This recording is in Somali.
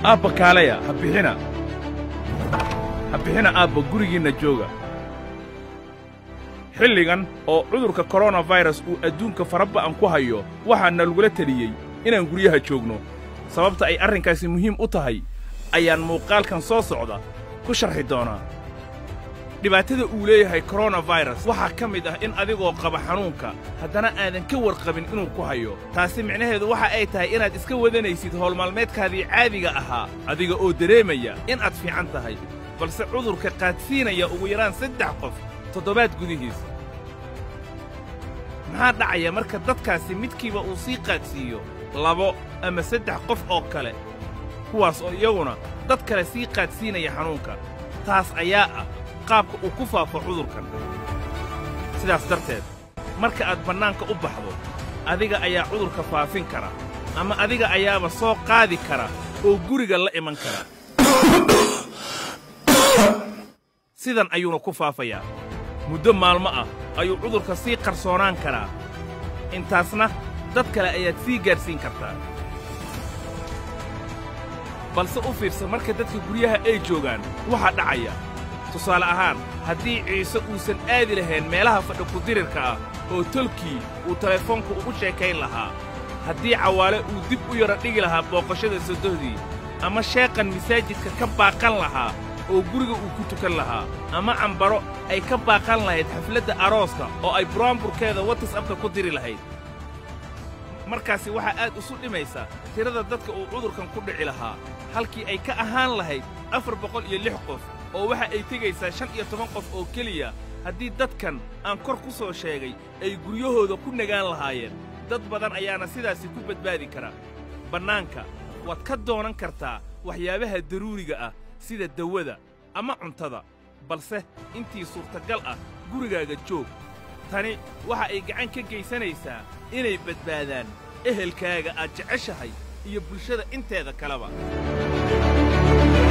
aabba kaalaya ha bixina ha bixina aabba gurigiinna jooga xilligan oo cudurka koronafayras uu adduunka faraba'an ku hayo waxaana lagula teliyey inaan guryaha joogno sababta ay arrinkaasi muhiim u tahay ayaan muuqaalkan soo socda ku sharxi doonaa dhibaatada uu leeyahay koronafayras waxaa ka mid ah in adigoo qaba xanuunka haddana aadan ka warqabin inuu ku hayo taasi micnaheedu waxa ay tahay inaad iska wadanaysid howlmaalmeedkaadii caadiga ahaa adiga oo dareemaya in aad fiican tahay balse cudurka qaadsiinaya ugu yaraan saddex qof toddobaad gudihiis maxaa dhacaya marka dadkaasi midkiiba uu sii qaadsiiyo labo ama saddex qof oo kale kuwaas oo iyaguna dad kale sii qaadsiinaya xanuunka taas ayaa ah qaabka uu ku faafo cudurkan sidaas darteed marka aad bannaanka u baxdo adiga ayaa cudurka faafin kara ama adiga ayaaba soo qaadi kara oo guriga la iman kara sidan ayuuna ku faafayaa muddo maalmo ah ayuu cudurka sii qarsoonaan karaa intaasna dad kale ayaad sii gaadhsiin kartaa balse u fiirsa marka dadka guryaha ay joogaan waxaa dhacaya tusaale ahaan haddii ciise uusan aadi lahayn meelaha fadhi kudirirka ah oo tolkii uu telefoonka ugu sheekayn lahaa haddii cawaale uu dib u yara dhigi lahaa booqashada sodohdii ama sheeqan masaajidka ka baaqan lahaa oo guriga uu ku tukan lahaa ama cambaro ay ka baaqan lahayd xafladda arooska oo ay buraanburkeeda watisabka ku diri lahayd markaasi waxaa aad isu dhimaysa tirada dadka uu cudurkan ku dhici lahaa halkii ay ka ahaan lahayd afar boqol iyo lix qof oo waxa ay tegaysaa shan iyo toban qof oo keliya haddii dadkan aan kor ku soo sheegay ay guryahooda ku nagaan lahaayeen dad badan ayaana sidaasi ku badbaadi kara bannaanka waad ka doonan kartaa waxyaabaha daruuriga ah sida dawada ama cuntada balse intii suurtagal ah gurigaaga joog tani waxa ay gacan ka geysanaysaa inay badbaadaan ehelkaaga aad jeceshahay iyo bulshada inteeda kaleba